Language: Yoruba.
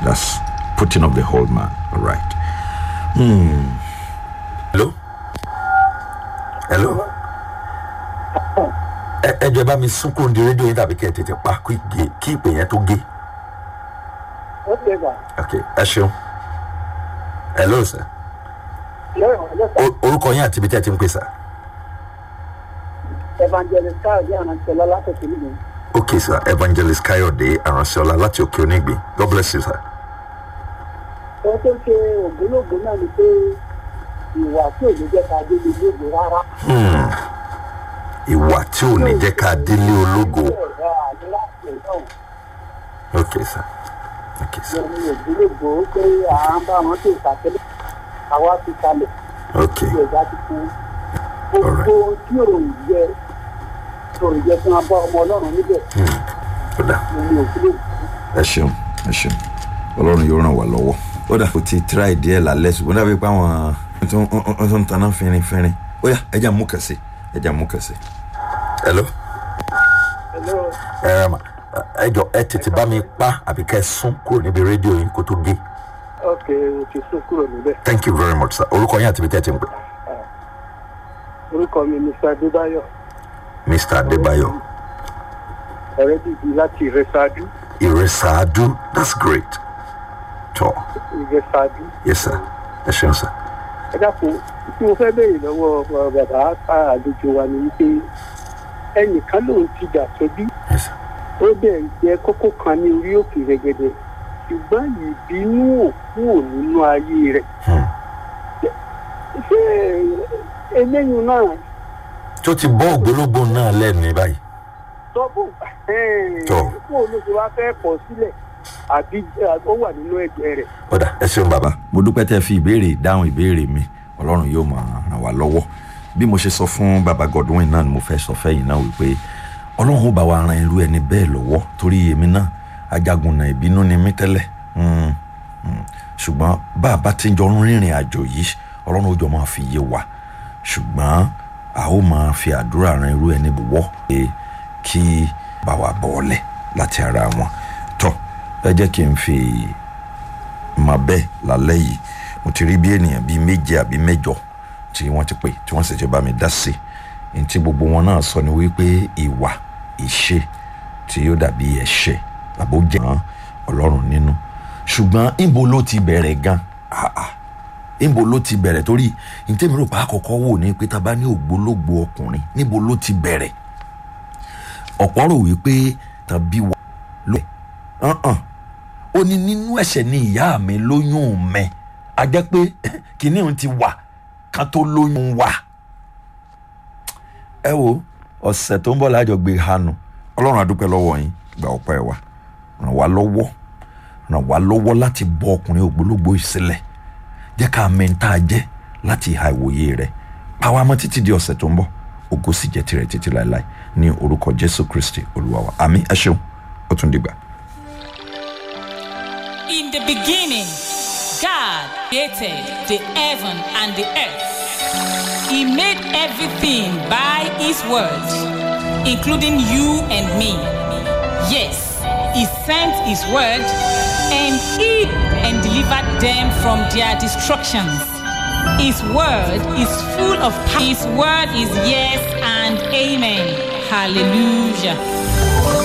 That's putting off the whole man. All right. Hmm. Hello? Hello? Ẹ ẹ jẹ́ bá mi sún kúrò ní rédíò yín tàbí kẹ́ ẹ tètè pa kí gé- kí ìpè yẹn tó gé. ó ṣe gbà Ok, ẹ ṣeun. Hello sir. lọ́rọ̀ ọlọ́sà O- Orúkọ yín àti ibi tí ẹ ti ń pè sá. evangelist káàdì ànánsẹ́lá látòkè nìyí. Ok sir, Evangelist Kayode Aranseola láti Òkè Onígbìn. God bless you sir. ohun tó ṣe ògbólógbò náà ni pé ìwà tí ò ní jẹ́ ká dé ilé ìgbò rárá. Hmm. Ìwà tí ò ní jẹ́ ká délé ológo. ẹ̀rọ àní láti ẹ̀dọ́ Ok sir. Ok sir. ní ògbólógbò pé à ń bá wọn tó ìtàkẹ́lẹ̀ àwa ti kalẹ̀ Ok. tí ẹ̀dá ti fún Alright. gbogbo tí ò ń jẹ tó ń jẹ fún abọ́ ọmọ ọlọ́run níbẹ̀ Ó dà. ní ògbólógbò. ẹ ṣeun ẹ ṣeun ọlọ́run yóò ràn wá lọ́wọ́. ó dà kó ti tíráì díẹ̀ lálẹ́ ṣùgbọ́n dàbí pé àwọn tó ń tó ń taná fínrin fínrin ó yá ẹja mú kẹsì ẹja mú kẹsì. hello. Hello. ẹ ẹ ma ẹ jọ ẹ tètè bá mi pa àbí kẹ sún kúrò níbi rédíò yín kó tó gé. ok o ti sún kúrò níbẹ̀. thank you very much sir orúkọ yín àti ibi tẹ́ ẹ ti ń pè. orúkọ mi ni mr adébáyọ̀ mr adébáyọ̀ ọ̀rẹ́ bíbí láti ìrẹsàdú ìrẹsàádú that's great. tọ́ ìrẹsàdú. yes sir ẹ ṣeun sir. ẹ dákun tí mo fẹ́ béèrè lọ́wọ́ ọ, bàbá àlejò wa ni wípé ẹnìkan lòun ti dà sóbí yes sir. ó bẹ̀ jẹ́ kókó kan ní orí òkè rẹ̀gẹ̀dẹ̀ ṣùgbọ́n ìbínú òkú ò nínú ayé rẹ̀ Hmm. ṣé eléyìí náà tó ti bọ́ ògbólógbò náà lẹ́nu báyìí. tọ́bù Tọ́. kó o ló ti wá fẹ́ kọ̀ sílẹ̀ àbí ó wà nínú ẹgbẹ́ rẹ̀. ọ̀dà ẹ ṣeun bàbá. mo dúpẹ́ tẹ́ fi ìbéèrè dáhùn ìbéèrè mi ọlọ́run yóò máa ràn wá lọ́wọ́ bí mo ṣe sọ fún baba godwin náà ni mo fẹ́ sọ fẹ́yìn náà wípé ọlọ́run ó bá wa ran irú ẹni bẹ́ẹ̀ lọ́wọ́ torí èmi náà ajagun náà ìbínú ni mí tẹ́lẹ̀ Mm, mm. ṣùgbọ́n bá a bá ti ń jọ rìnrìn àjò yìí ọlọ́run ó jọ máa fi yé wa ṣùgbọ́n a ó máa fi àdúrà ran irú ẹni wọ́ pé kí bá wa bọ́ọ̀lẹ̀ láti ara wọn tọ́ ẹ jẹ́ kí n fi mà bẹ́ẹ̀ lálẹ́ yìí mo ti rí bí ènìyàn bíi méje àbí mẹ́jọ tí wọ́n ti pè tí wọ́n sì ti bá mi dá sí i ní tí gbogbo wọn náà sọ ni wípé ìwà ìṣe tí yóò dàbí ẹ̀ṣẹ̀ àbó jẹ́ hàn ọlọ́run nínú ṣùgbọ́n ìbo ló ti bẹ̀rẹ̀ gan Ah, ah. ìbo ló ti bẹ̀rẹ̀ torí ntẹ́mi rò pa àkọ́kọ́ wò ní pé tá a bá ní ògbólógbò ọkùnrin níbo ló ti bẹ̀rẹ̀ ọ̀pọ̀ rò wípé tàbí wà ló ẹ̀ ó ní nínú ẹ̀ṣẹ̀ ni ìyá mi lóyún mẹ́ a jẹ́ pé kìíní òun ti wà ká tó lóyún wà. ẹ wo ọ̀sẹ̀ tó ń bọ̀ lájọ gbé hanu ọlọ́run adúpẹ́ lọ́wọ́ yín gba ọpẹ́ wa ràn wá lọ́wọ́ ràn wá lọ́wọ́ láti bọ́ ọkùnrin ògbólógbò ìsílẹ̀ jẹ́ ká mẹ́ta jẹ́ láti ìhà ìwòye rẹ̀ pàwọn amọ́ títí di ọ̀sẹ̀ tó ń bọ̀ ògo sì jẹ́ tirẹ̀ títí láéláé ní orúkọ jésù kristi olúwa wa àmín ẹ ṣeun ó tún dìgbà. In the beginning, God created the heaven and the earth. He made everything by His word, including you and me. Yes, He sent His word and He and delivered them from their destructions. His word is full of power. His word is yes and amen. Hallelujah.